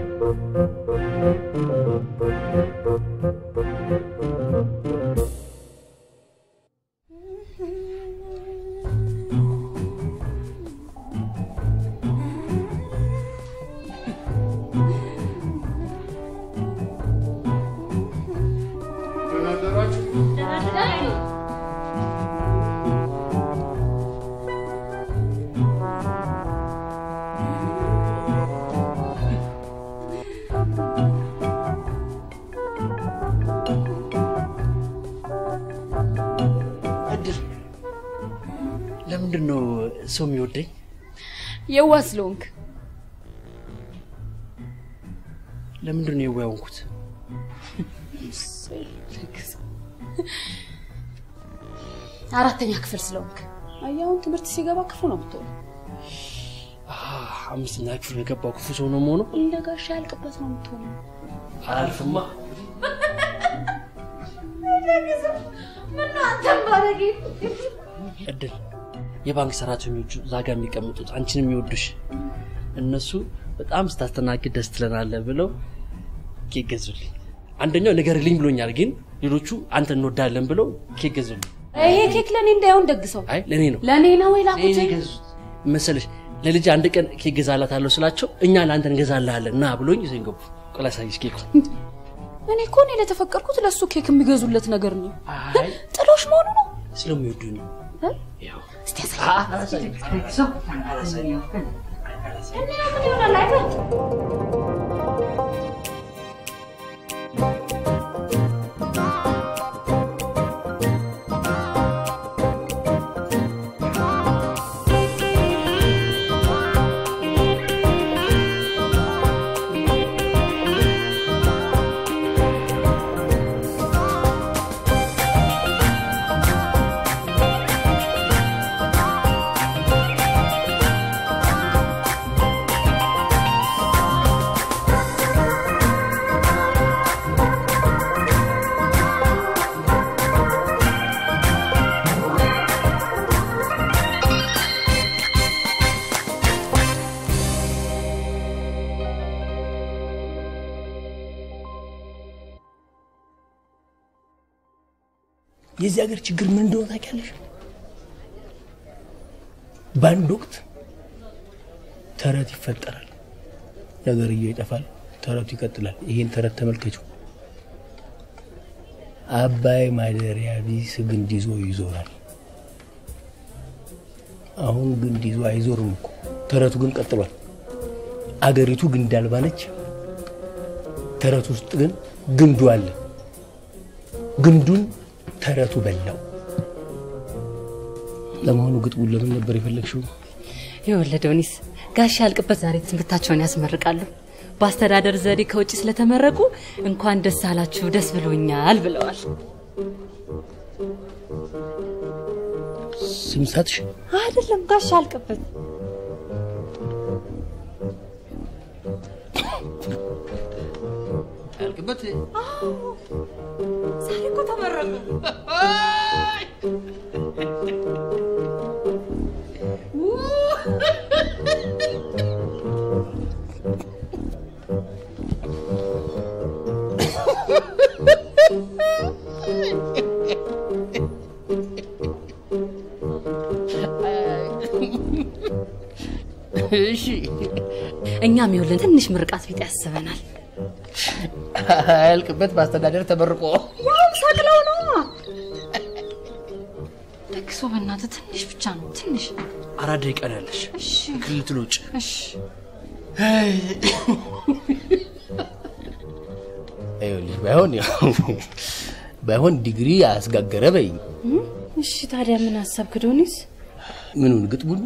እድል ለምንድን ነው ሰው የሚወደኝ? የዋ ስለሆንክ ለምንድን ነው የዋ የሆንኩት? አራተኛ ክፍል ስለሆንክ አያሁን ትምህርት ሲገባ ክፉ ነው የምትሆነው። አህ፣ አምስተኛ ክፍል የገባው ክፉ ሰው ነው መሆኑ እንደ ጋሻ ያልቅበት ነው የምትሆነው። አላልፍማ። ምነው አንተም ባለጌ እድል የባንክ ሰራተኞቹ እዛ ጋ የሚቀምጡት አንቺን የሚወዱሽ እነሱ በጣም ስታስተናግድ ደስ ትለናለህ ብለው ኬክ ገዙልኝ። አንደኛው ንገርልኝ ብሎኛል፣ ግን ሌሎቹ አንተ እንወዳለን ብለው ኬክ ገዙልኝ። ይሄ ኬክ ለእኔ እንዳይሆን ደግሰው። አይ ለእኔ ነው ለእኔ ነው ወይ እኔ ላኩት? ገዙት መሰለሽ። ለልጅ አንድ ቀን ኬክ ገዛላታለሁ ስላቸው እኛ ለአንተ እንገዛልሃለን ና ብሎኝ ይዘኝ ገቡ። ቆይ ላሳይሽ ኬኩ። እኔ እኮ እኔ ለተፈቀርኩት ለእሱ ኬክ የሚገዙለት ነገር ነው። አይ ጥሎሽ መሆኑ ነው። ስለሚወዱኝ ነው። እ? ያው እስቲ ያሳይ። እና ምን ይሆናል አይበል የዚህ ሀገር ችግር ምን እንደሆነ ታውቂያለሽ? በአንድ ወቅት ተረት ይፈጠራል፣ ነገርየው ይጠፋል፣ ተረቱ ይቀጥላል። ይሄን ተረት ተመልከችው። አባይ ማደሪያ ቢስ ግንድ ይዞ ይዞራል። አሁን ግንድ ይዞ አይዞርም እኮ ተረቱ ግን ቀጥሏል። አገሪቱ ግንድ አልባ ነች። ተረቱ ውስጥ ግን ግንዱ አለ። ግንዱን ተረቱ በላው። ለመሆኑ ግጥሙን ለምን ነበር የፈለግሽው? የወለደውኒስ ጋሽ ያልቅበት ዛሬ ትምህርታቸውን ያስመርቃሉ። በአስተዳደር ዘዴ ከውጭ ስለተመረቁ እንኳን ደስ አላችሁ ደስ ብሎኛል ብለዋል። ስም ሳትሽ አይደለም ጋሽ ያልቅበት ያልቅበት ዛሬ እኮ ተመረቁ። እሺ እኛም ይኸውልን ትንሽ ምርቃት ቢጤ ያስበናል። ያልቅበት በአስተዳደር ተመርቆ ያው ሰቅለው ነው ደግሶ በእናትህ ትንሽ ብቻ ነው ትንሽ። አራት ደቂቃ ነው ያለሽ እሺ ክልል ትሎጭ እሺ ይኸውልሽ፣ ባይሆን ያው ባይሆን ዲግሪ አስጋገረ በይኝ። እሺ ታዲያ ምን አሰብክ ዶኒስ? ምኑን ግጥሙን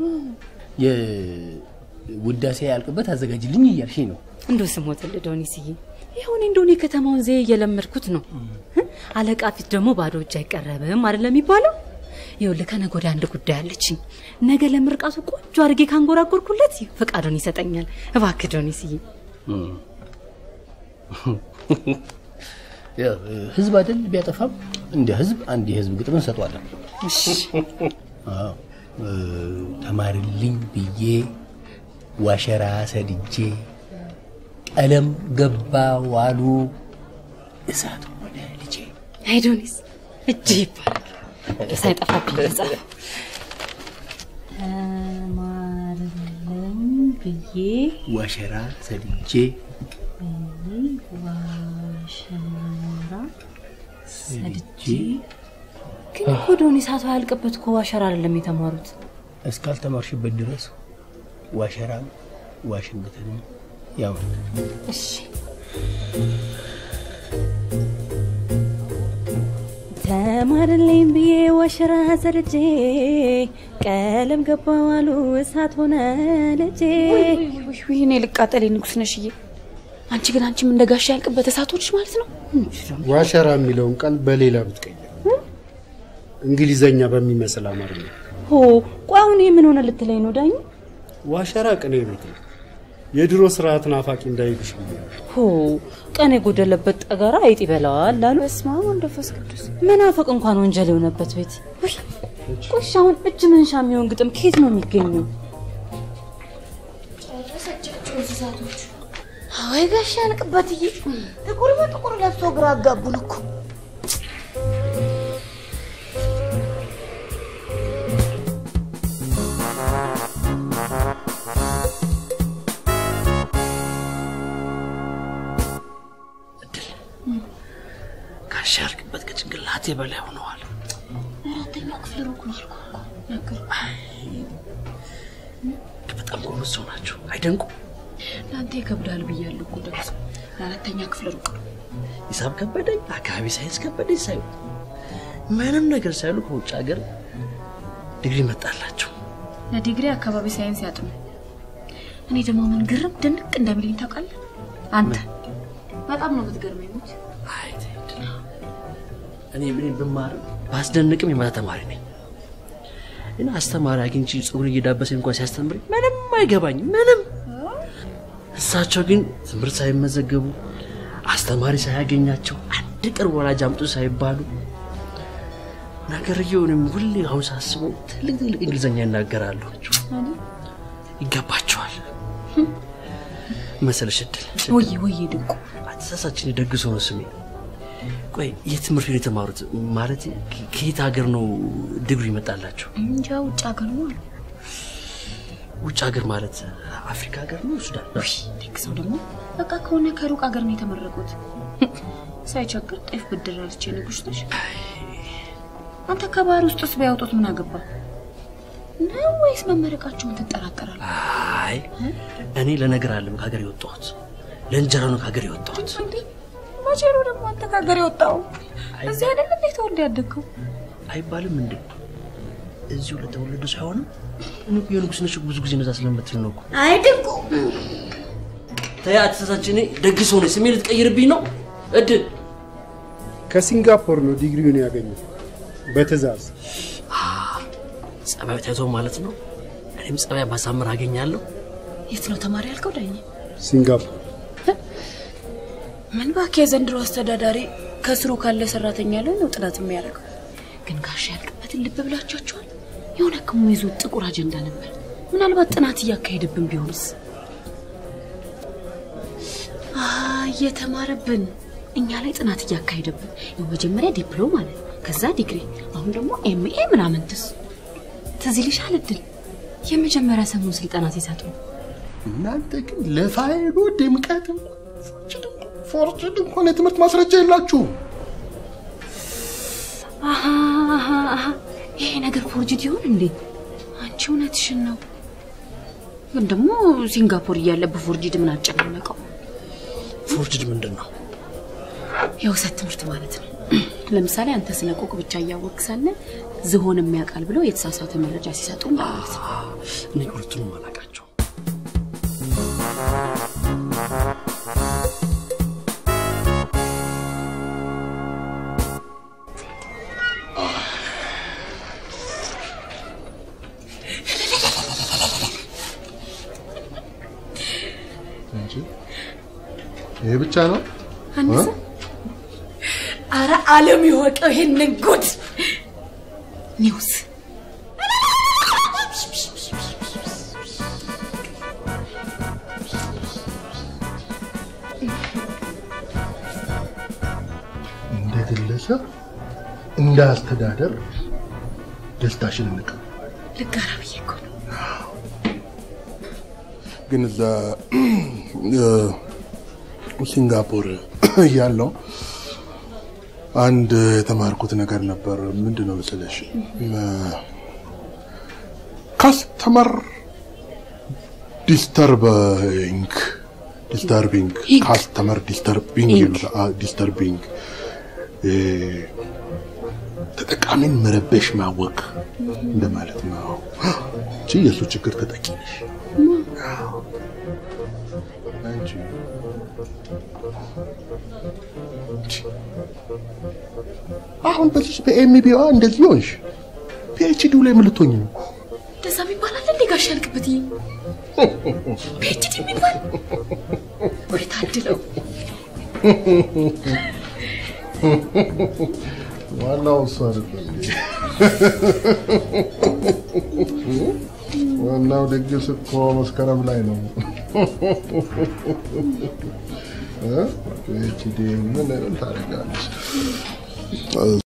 የውዳሴ ያልቅበት አዘጋጅልኝ እያልሽኝ ነው። እንደው ስሞትልህ ዶኒስዬ፣ ይሁን እንደሆነ የከተማውን ዘዬ እየለመድኩት ነው። እ? አለቃ ፊት ደግሞ ባዶ እጅ አይቀረብም አይደለም የሚባለው? ይኸውልህ ከነገ ወዲያ አንድ ጉዳይ አለችኝ። ነገ ለምርቃቱ ቆንጆ አድርጌ ካንጎራጎርኩለት ፈቃዱን ይሰጠኛል። እባክህ ዶኒስዬ። ያው ህዝብ አይደል ቢያጠፋም እንደ ህዝብ አንድ የህዝብ ግጥም እንሰጠዋለን። አዎ እ፣ ተማርልኝ ብዬ ዋሸራ ሰድጄ ቀለም ገባ ዋሉ እሳት ሆነ ልጄ። አይዶኒስ እጅ ይባላል ሳይጠፋብኝ ተጻፈ ተማርልም ብዬ ዋሸራ ሰድጄ ዋሸራ ሰድጄ ግን እኮ ዶኒ እሳቱ ያልቅበት እኮ ዋሸራ አይደለም የተማሩት እስካልተማርሽበት ድረስ ዋሸራም ዋሽንግተንም ያው ነው። እሺ ተማርልኝ ብዬ ዋሸራ ሰድጄ ቀለም ገባዋሉ እሳት ሆነ ልጄ ውይ እኔ ልቃጠል ንጉስ ነሽዬ። አንቺ ግን አንቺም እንደ ጋሻ ያልቅበት እሳቶች ማለት ነው። ዋሸራ የሚለውን ቃል በሌላ ብትቀይር እንግሊዘኛ በሚመስል አማርኛ ሆ ቆይ አሁን ይህ ምን ሆነ ልትለኝ ነው ዳኝ ዋሸራ ቅኔ ቤት ነው። የድሮ ስርዓት ናፋቂ እንዳይልሽ ብዬ ነው። ሆ ቀን የጎደለበት ጠገራ አይጥ ይበላዋል አሉ በስመ አብ ወወልድ ወመንፈስ ቅዱስ። መናፈቅ እንኳን ወንጀል የሆነበት ቤት ውይ ቆይ አሁን እጅ መንሻ የሚሆን ግጥም ከየት ነው የሚገኘው ወይ ጋሻ ያልቅበትዬ፣ ጥቁር በጥቁር ለብሶ ግራ አጋቡን እኮ። ጋሻ ያልቅበት ከጭንቅላቴ በላይ ሆነዋል። አራተኛ ክፍል ሩቅ ነው አልኩህ እኮ ነገርኩህ። በጣም ጎበዝ ሰው ናቸው። አይደንቁም? ለአንተ ይከብዳል ብያለሁ እኮ ደምስ ለአራተኛ ክፍል ሩቅ ነው። ሂሳብ ከበደኝ፣ አካባቢ ሳይንስ ከበደኝ ሳይሉ ምንም ነገር ሳይሉ ከውጭ ሀገር ዲግሪ መጣላቸው። ለዲግሪ አካባቢ ሳይንስ ያጥኑ። እኔ ደግሞ ምን ግርም ድንቅ እንደሚለኝ ታውቃለህ? አንተ በጣም ነው የምትገርመኝ። ሙች አይ ተይድ። እኔ ምን ብማርም ባስደንቅም የማታ ተማሪ ነኝ። እና አስተማሪ አግኝቼ ፀጉር እየዳበሰኝ እንኳን ሲያስተምረኝ ምንም አይገባኝ ምንም። እሳቸው ግን ትምህርት ሳይመዘገቡ አስተማሪ ሳያገኛቸው አንድ ቅርብ ወላጅ አምጡ ሳይባሉ ነገርየውንም ሁሌ አሁን ሳስበው ትልቅ ትልቅ እንግሊዝኛ ይናገራሉ። ይገባቸዋል መሰለሽ እድል ወይ ወይ ድንቁ አተሳሳችን የደግሶ ነው ስሜ። ቆይ የትምህርት ቤት የተማሩት ማለት ከየት ሀገር ነው ዲግሪ ይመጣላቸው? እንጃ ውጭ ሀገር ነው አሉ። ውጭ ሀገር ማለት አፍሪካ ሀገር ነው ሱዳን? ውይ ደግ ሰው ደግሞ በቃ ከሆነ ከሩቅ ሀገር ነው የተመረቁት። ሳይቸግር ጤፍ ብድር አለች ንጉስ ነሽ። አንተ ከባህር ውስጥስ ቢያወጡት ምን አገባ ነው ወይስ መመረቃቸውን ትጠራጠራለህ? አይ እኔ ለነገር አለም ከሀገር የወጣሁት ለእንጀራ ነው ከሀገር የወጣሁት። እንዴ መቼ ነው ደግሞ አንተ ከሀገር የወጣው? እዚህ አይደል እንዴ ተወልደ ያደግከው? አይባልም እንዴ እዚሁ ለተወለዱ ሳይሆንም እኔ እኮ የንጉስ ነሽ ብዙ ጊዜ ነዛ ስለምትል ነው እኮ። አይ ድንቁ ተይ አተሳሳች እኔ ደግ ሰው ነኝ። ስሜ ልትቀይርብኝ ነው እድል ከሲንጋፖር ነው ዲግሪውን ያገኘው በትዕዛዝ። ጸባዩ ታይቶ ማለት ነው። እኔም ጸባይ ማሳመር አገኛለሁ። የት ነው ተማሪ ያልከው ዳኝ? ሲንጋፖር ምን እባክህ የዘንድሮ አስተዳዳሪ ከስሩ ካለ ሰራተኛ ላይ ነው ጥናት የሚያደርገው። ግን ጋሻ ያልቅበትን ልብ ብላችኋቸዋል? የሆነ ክሙ ይዞ ጥቁር አጀንዳ ነበር። ምናልባት ጥናት እያካሄደብን ቢሆንስ? አ እየተማረብን እኛ ላይ ጥናት እያካሄደብን ያው መጀመሪያ ዲፕሎማ አለ፣ ከዛ ዲግሪ፣ አሁን ደግሞ ኤምኤ ምናምንትስ ትዝ ይልሻል እድል የመጀመሪያ ሰሞን ስልጠና ሲሰጡ እናንተ ግን ለፋይሉ ድምቀት እንኳን ፎርጅድ እንኳን የትምህርት ማስረጃ የላችሁም። አሃ አሃ አሃ ይሄ ነገር ፎርጅድ ይሆን እንዴ? አንቺ እውነትሽን ነው። ግን ደግሞ ሲንጋፖር እያለ በፎርጅድ ምን አጨናነቀው? ፎርጅድ ምንድን ነው? የውሰት ትምህርት ማለት ነው። ለምሳሌ አንተ ስለ ቆቅ ብቻ እያወቅ ሳለ ዝሆን የሚያውቃል ብለው የተሳሳተ መረጃ ሲሰጡ ማለት ነው። እኔ ሁለቱንም አላውቃቸው። ይሄ ብቻ ነው? አንተ አረ ዓለም ይወቀው ይሄንን ጉድ ኒውስ ካለበለዚያ እንደ አስተዳደር ደስታሽን እንቀበል። ልጋራ ብዬ እኮ ነው። ግን እዛ ሲንጋፖር ያለው አንድ የተማርኩት ነገር ነበር። ምንድን ነው መሰለሽ ካስተመር ዲስተርቢንግ ዲስተርቢንግ ካስተመር ዲስተርቢንግ ይሉታል። ዲስተርቢንግ ተጠቃሚን መረበሽ ማወቅ እንደማለት ነው እንጂ የእሱ ችግር ተጠቂ ነሽ አንቺ። አሁን በዚህ በኤምቢዋ እንደዚህ ሆንሽ፣ ፒኤችዲው ላይ ምን ልትሆኝ ነው? እንደዛ የሚባል አለ እንዴ ጋሽ ያልክበት? ፒኤችዲ የሚባል ወይ ታድለው። ዋናው እሱ አይደለም። ዋናው ድግስ እኮ መስከረም ላይ ነው። ፒኤችዲ ምን ታደርጋለች?